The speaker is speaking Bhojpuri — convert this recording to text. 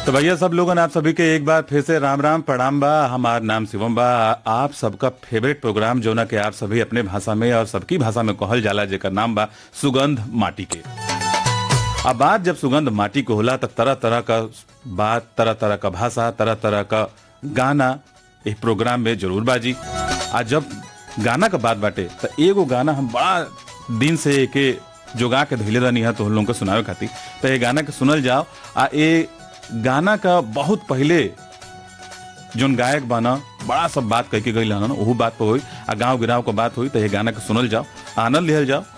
तो भैया सब लोगन आप सभी के एक बार फिर से राम राम प्रणाम बा हमार नाम शिवम बा आप सबका फेवरेट प्रोग्राम जो ना कि आप सभी अपने भाषा में और सबकी भाषा में कहल जाला जेकर नाम बा सुगंध माटी के अब बात जब सुगंध माटी को होला तो तरह तरह का बात तरह तरह का भाषा तरह तरह का गाना इस प्रोग्राम में जरूर बाजी आ जब गाना का बात बाटे तो एगो गाना हम बड़ा दिन से एके जोगा के धैले रहनी है तो हम लोगों को सुनावे खातिर तो ये गाना के सुनल जाओ आ ये गाना का बहुत पहले जोन गायक बाना बड़ा सब बात कह के गई हन ओहू बात पर हुई आ गाँव गिराव के बात हुई तो ये गाना के सुनल जाओ आनंद लिहल जाओ